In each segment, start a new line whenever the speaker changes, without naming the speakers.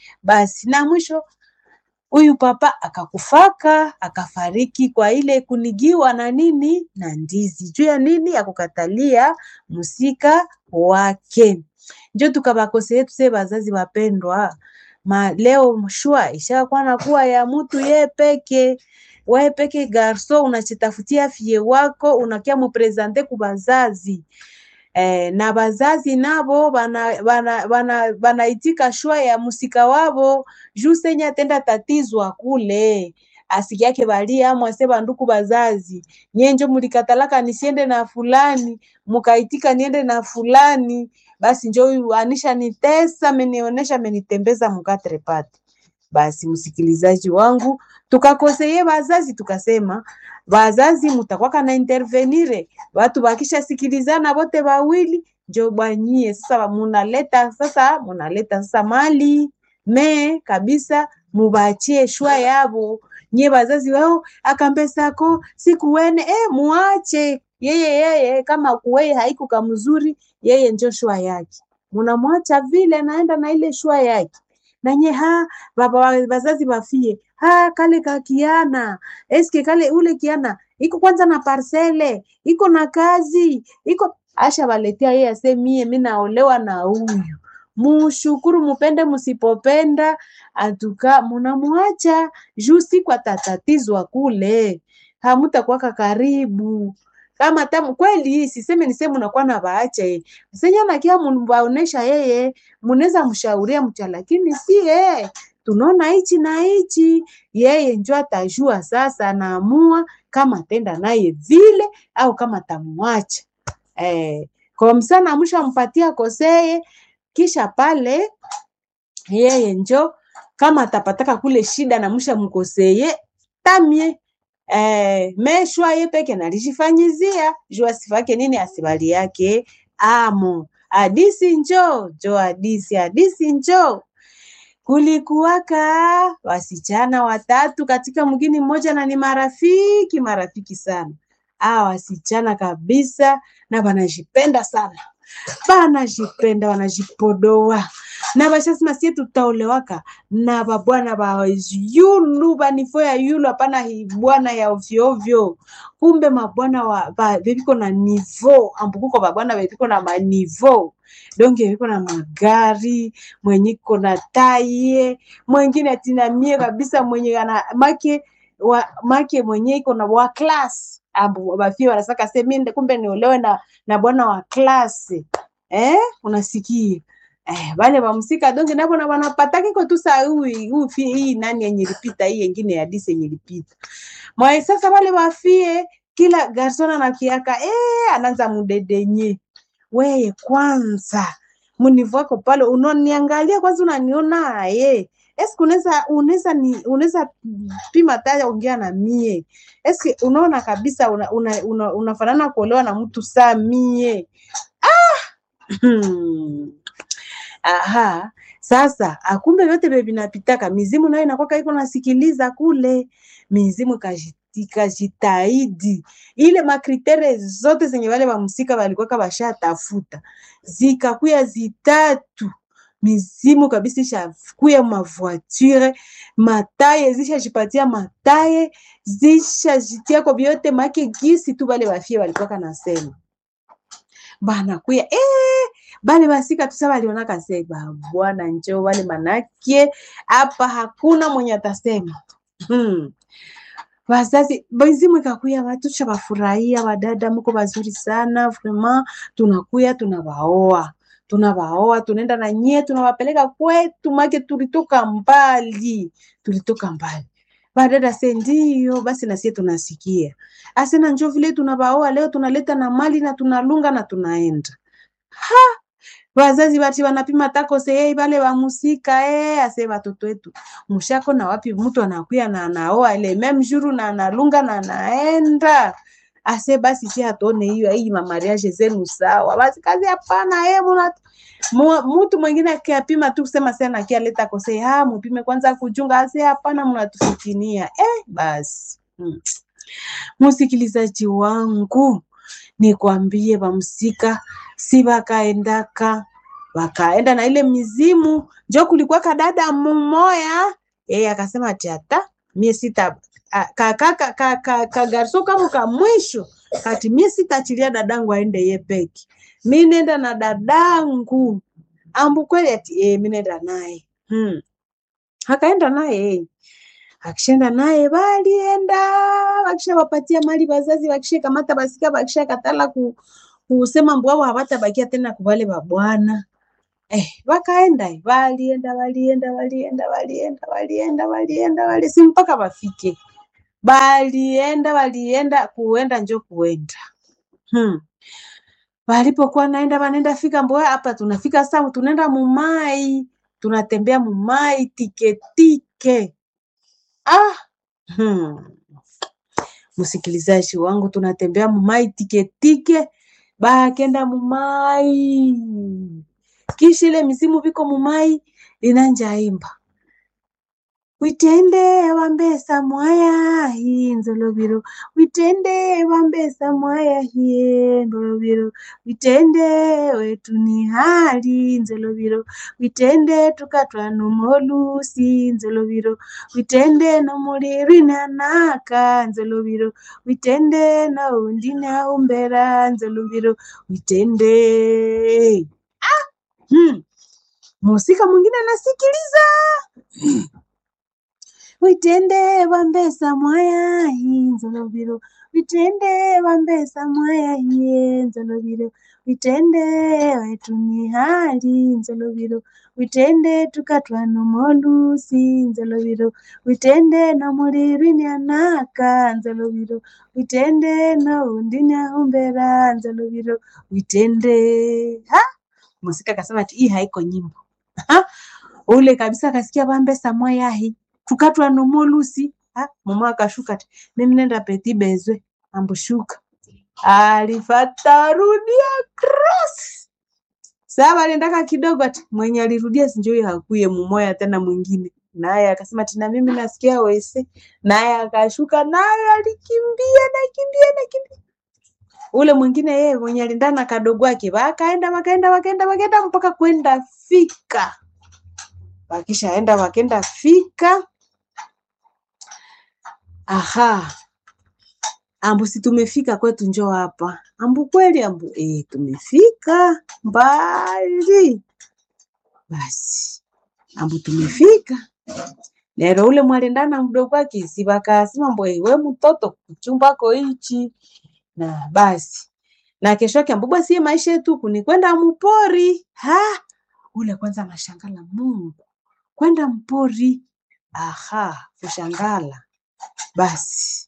basi na mwisho huyu papa akakufaka akafariki kwa ile kunigiwa na nini na ndizi juu ya nini ya kukatalia musika wake njo tukabakose yetu se bazazi wapendwa ma leo shwa ishakuwa nakuwa ya mutu ye peke wewe peke garso unachitafutia fie wako unakia muprezante ku bazazi eh, na bazazi nabo banaitika bana, bana, bana shwa ya musika wabo juu senye atenda tatizwa kule asiki yake balia mwase banduku bazazi nyenjo mulikatalaka nisiende na fulani mukaitika niende na fulani basi njo huyu anisha nitesa amenionesha amenitembeza mukatrepate basi msikilizaji wangu tukakoseye bazazi tukasema bazazi mutakwaka na intervenire watu bakisha sikilizana bote bawili njo bwanyie sasa munaleta sasa munaleta sasa mali me kabisa mubachie shwa yabo nye bazazi wao akambesako sikuwene eh, muache yeye yeye kama kuweye haiku kamzuri yeye njo shwa yake munamwacha vile naenda na ile shwa yake nanye ha baba bazazi bafie ha kale kakiana eske kale ule kiana iko kwanza na parcele iko na kazi iko asha baletea yeye ase mie mi naolewa na huyu mushukuru mupende musipopenda atuka munamwacha juu siku atatatizwa kule hamutakwaka karibu kama tamu kweli siseme niseme unakuwa na baache senya nakia mbaonesha yeye munaweza mshauria mcha lakini si yeye tunaona hichi na hichi yeye njo atajua sasa anaamua kama atenda naye vile au kama tamwacha eh, kwa msana mwisho mpatia koseye kisha pale yeye njo kama atapataka kule shida na mwisha mkoseye tamie eh, meshwa ye peke nalishifanyizia juu asifake nini asibali yake amo hadisi njo jo hadisi hadisi njo kulikuwaka wasichana watatu katika mgini mmoja na ni marafiki marafiki sana a wasichana kabisa na wanajipenda sana banajipenda wanajipodoa na bashasema sie tutaolewaka na babwana ba yulu banifo ya yulu hapana bwana ya ovyoovyo kumbe mabwana wa ba, bebiko na nivo ambukuko babwana bebiko na manivo donge bebiko na magari mwenye iko na taye mwengine atinamie kabisa mwenye ana make wa, make mwenye iko na wa class ambu bafie wanasaka se mimi kumbe niolewe na na bwana wa klasi eh unasikia eh wale wamsika donge nabo na wanapata kiko tu saa hii hii nani yenye lipita hii nyingine ya disi yenye lipita mwa sasa wale wafie kila garsona na kiaka eh anaanza mudedenye weye kwanza munivu wako pale unaniangalia kwanza unaniona ye eske unaweza unaweza ni unaweza pima taya ongea na mie eske unaona kabisa unafanana una, una, una kuolewa na mtu saa mie ah! aha sasa akumbe vyote vye vinapitaka mizimu nayo inakwaka iko nasikiliza kule mizimu ikajitahidi ile makritere zote zenye wale wamsika walikuwaka washatafuta zikakuya zitatu mizimu kabisa ishakuya mavoiture mataye zishajipatia mataye zishajitia kwa vyote make gisi tu bale bafie walikuwaka nasema banakuya eh, bale basika tusa balionaka se bwana njo wale manake hapa hakuna mwenye atasema hmm. Wazazi mizimu ikakuya watu shabafurahia, wadada mko bazuri sana vraiment, tunakuya tunawaoa tunawaoa tunaenda na nyie tunawapeleka kwetu, make tulitoka mbali, tulitoka mbali. Badada se ndio basi, na sie tunasikia asena, njo vile tunawaoa leo, tunaleta na mali na tunalunga na tunaenda ha wazazi bati wanapima tako sehei bale bamusika eh, ase batoto wetu mushako na wapi, mtu anakuya na anaoa ile meme jour na analunga na anaenda ase basi si hatuone hiyo hii mamariage zenu sawa, basi kazi hapana. Eh, mtu mwingine akiapima tu kusema sana akialeta kose ha mupime kwanza kujunga, ase hapana, mnatufitinia eh, basi hmm. Msikilizaji wangu nikwambie, bamsika si bakaendaka wakaenda na ile mizimu njo kulikuwa kadada mmoya yeye akasema ati hata mie sita kagarso ka, ka, ka, ka kama ka mwisho kati mie sitaachilia dadangu aende ye peke mi nenda na dadangu ambu kweli ati e, mi nenda naye hmm. akaenda naye akishaenda naye balienda wakishawapatia mali wazazi wakishakamata basika wakishakatala ku, kusema mbwao hawatabakia tena kubale babwana eh, wakaenda walienda walienda walienda walienda walienda walienda wali si mpaka wafike balienda walienda kuenda njo kuenda hmm. walipokuwa naenda wanaenda fika mboya hapa tunafika saa tunaenda mumai tunatembea mumai tiketike ah hmm. msikilizaji wangu tunatembea mumai tiketike bakenda mumai kisha ile misimu viko mumai inanjaimba witende wambesa mwaya hi nzoloviro witende wambesa mwaya hiye nzoloviro witende wetu ni hali nzoloviro witende tukatwa numolusi nzoloviro witende nomulirina naka nzoloviro witende naundina umbera nzoloviro witende ah! hmm. musika mwingine anasikiliza witende wambesa mwaya hinzoloviro witende wambesa mwaya hiye nzoloviro witende wetuni hali nzoloviro witende tukatwa nomolusi nzoloviro witende nomulirwini anaka nzoloviro witende noundini aumbera nzoloviro witende ha musika akasema ati hii haiko nyimbo ha? ule kabisa akasikia wambesa mwayahi tukatwa nomolusi mama akashuka ati mimi nenda peti bezwe ambushuka alifata rudia cross saa aliendaka kidogo ati mwenye alirudia sinjoi hakuye mumoya tena mwingine naye akasema ati na mimi nasikia wese naye akashuka naye alikimbia nakimbia nakimbia ule mwingine yeye mwenye alindana na kadogo wake wakaenda wakaenda wakaenda wakaenda mpaka kwenda fika wakishaenda wakenda fika aha ambu si tumefika kwetu njo hapa ambu kweli ambu e, tumefika mbali basi ambu tumefika lero ule mwalendana mdogo wake si wakasema mbo we mtoto kuchumbako hichi na basi na kesho yake ambu basi maisha yetu kuni kwenda mpori ha ule kwanza anashangala Mungu kwenda mpori aha kushangala basi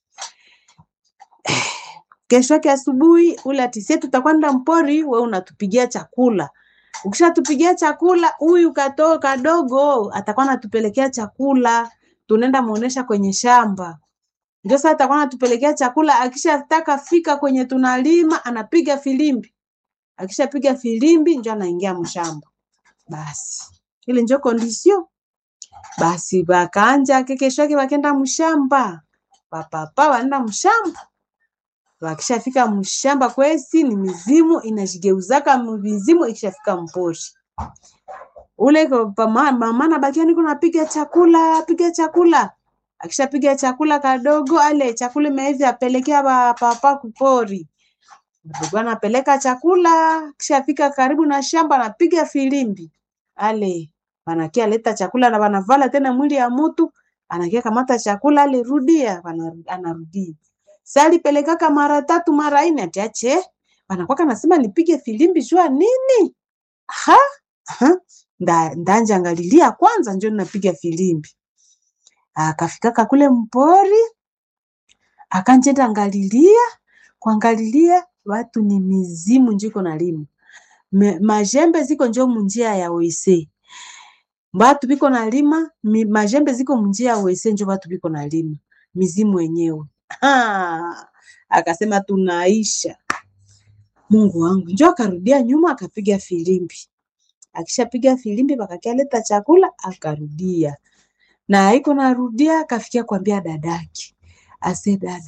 kesho yake asubuhi ule atisie tutakwenda mpori, we unatupigia chakula. Ukishatupigia chakula, huyu katoo kadogo atakuwa anatupelekea chakula, tunaenda muonesha kwenye shamba. Ndio sasa atakuwa anatupelekea chakula. Akishataka fika kwenye tunalima, anapiga filimbi. Akishapiga filimbi, ndio anaingia mshamba. Basi ile ndio kondisio. Basi bakanja kesho yake bakenda mshamba, papapa wanaenda mshamba wakishafika mshamba kwesi ni mizimu inajigeuzaka mizimu ikishafika mpori ule mama nabakia niko napiga chakula piga chakula akishapiga chakula kadogo ale chakula imeivi apelekea papa kupori mdogo anapeleka chakula kishafika karibu na shamba anapiga filimbi ale wanakia leta chakula na wanavala tena mwili ya mutu anakia kamata chakula ale rudia anarudia sali pelekaka mara tatu mara ine atiache wanakwaka nasema nipige filimbi jua nini ha? ha? Nda, ndanja angalilia kwanza njo napiga filimbi akafikaka kule mpori akanjenda angalilia kuangalilia watu ni mizimu njiko nalima majembe ziko njo munjia ya wese batu biko nalima majembe ziko munjia ya wese njo batu biko nalima mizimu wenyewe Ha, akasema tunaisha. Mungu wangu, njo akarudia nyuma akapiga filimbi. Akishapiga filimbi pakakialeta chakula akarudia, na iko narudia akafikia kuambia dadake, ase dada,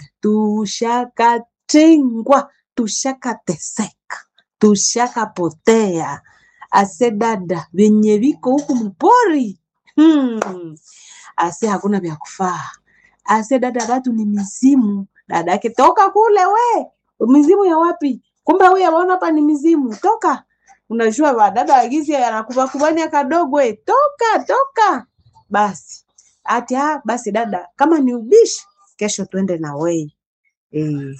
tushakatengwa, tushakateseka, tushakapotea. ase dada venye viko huku mpori hmm. ase hakuna vya kufaa ase dada watu ni mizimu dada yake toka kule we mizimu ya wapi kumbe huyu awaona hapa ni mizimu toka unajua wadada wagizi anakubakubania kadogo we toka toka basi ati ah, basi dada kama ni ubishi kesho tuende na wei eh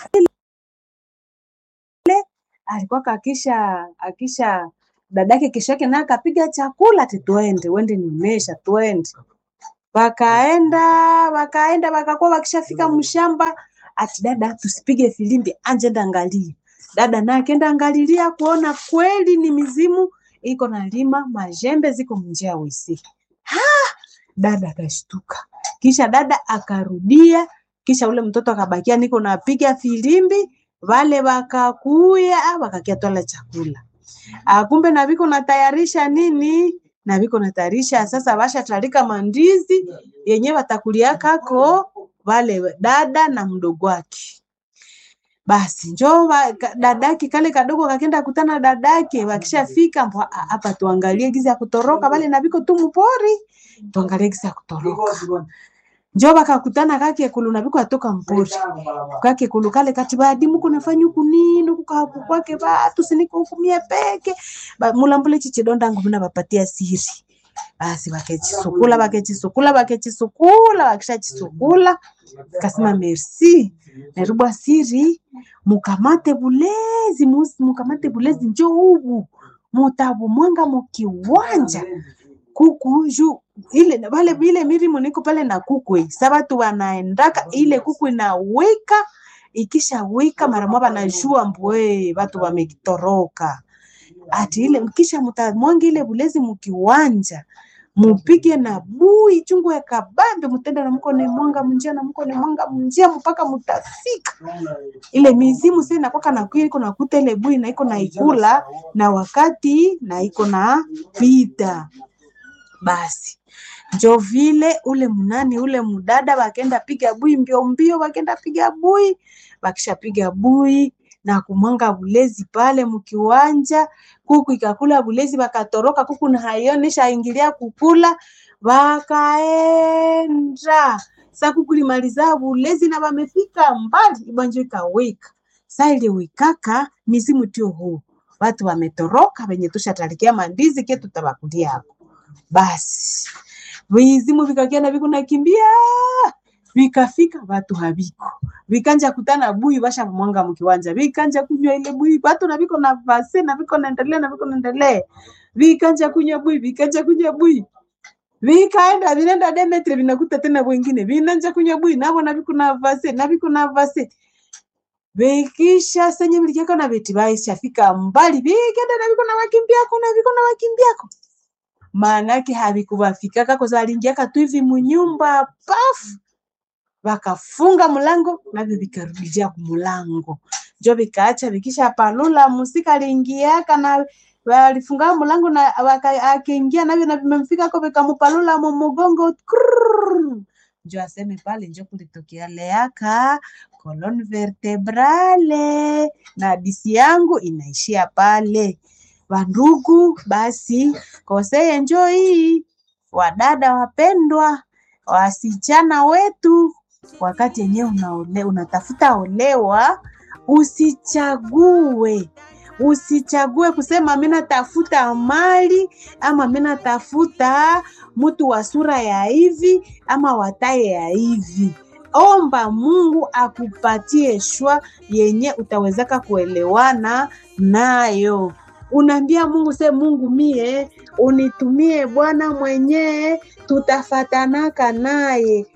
alikuwa akisha akisha dadake kesho yake naye akapiga chakula ati tuende uende nimesha tuende wakaenda wakaenda wakakuwa wakishafika mshamba ati dada tusipige filimbi anje enda angalie dada naye akenda angalilia kuona kweli ni mizimu iko na lima majembe ziko mnjia wisi dada akashtuka kisha dada akarudia kisha ule mtoto akabakia niko napiga filimbi wale wakakuya wakakia twala chakula Ah, kumbe na viko natayarisha nini na viko natayarisha sasa washatarika mandizi yenye watakulia kako wale dada na mdogo wake basi njo wa- ka- dadake kale kadogo kakenda kutana dadake wakishafika mbo, "Ah, hapa tuangalie gizi ya kutoroka wale na viko tu mpori tuangalie gizi ya kutoroka njo wakakutana kake kulu na viko atoka mpori kake kulu kale kati badimu kunafanya huku nini huku kahaku kwake batu siniko huku mie peke Ba- mulambule chichidonda ngo muna bapatia siri basi bakechisukula bakechisukula bakechisukula bakishachisukula kasema merci narubwa siri mukamate bulezi musi- mukamate bulezi njo ubu mutabu mwanga mukiwanja kuku ju ile wale vile milimo niko pale na kuku eh. sa watu wanaendaka ile kuku inawika ikisha wika mara moja wanajua mbwe watu wamekitoroka ati ile kisha mutamwanga ile bulezi mukiwanja mupige na bui chungu ya kabambe mutenda na mkone mwanga munjia na mkone mwanga munjia mpaka mutafika ile mizimu sasa inakwaka na kuya iko nakuta ile bui na iko na ikula na wakati na iko na pita basi njo vile ule mnani ule mdada wakenda piga bui mbio mbio, wakenda piga bui, wakishapiga bui na kumwanga bulezi pale mkiwanja, kuku ikakula bulezi, wakatoroka kuku na haionesha ingilia kukula, wakaenda sa kuku limaliza bulezi na wamefika mbali, ibwanjo ikawika sa ile wikaka mizimu tio huu watu wametoroka, wenye tushatalikia mandizi ke tutabakulia hapo basi vizimu vikakiana viko nakimbia vikafika watu haviko vikanja kutana bui vasha mwanga mkiwanja vikanja kunywa ile bui watu na viko na vase na viko naendelea na viko naendelea vikanja kunywa bui vikanja kunywa bui vikaenda vinaenda Demetri vinakuta tena wengine vinanja kunywa bui navo na viko na vase na viko na vase vikisha senye vilijaka na veti vaishafika mbali vikenda na viko na wakimbiako na viko na wakimbiako maanake havikuvafikaka kwa sababu aliingiaka tu hivi munyumba pafu vakafunga mlango navyo vikarudia kumulango njo vikaacha vikisha palula musika aliingiaka na walifunga mlango na waka- akiingia navyo na vimemfikako vikamupalula mumugongo Krrrr. njo aseme pale njo kulitokea leaka colon vertebrale na hadisi yangu inaishia pale wandugu basi koseye njo hii wadada wapendwa wasichana wetu wakati yenyewe unaole, unatafuta olewa usichague usichague kusema mi natafuta mali ama mi natafuta mtu wa sura ya hivi ama wataye ya hivi omba mungu akupatie shwa yenye utawezaka kuelewana nayo unaambia mungu se mungu mie unitumie bwana mwenyee tutafatanaka naye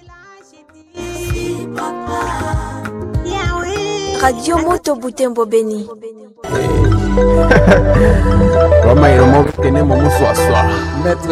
Radio Moto Butembo Beni.
Roma iromo tenemo muswaswa. Maître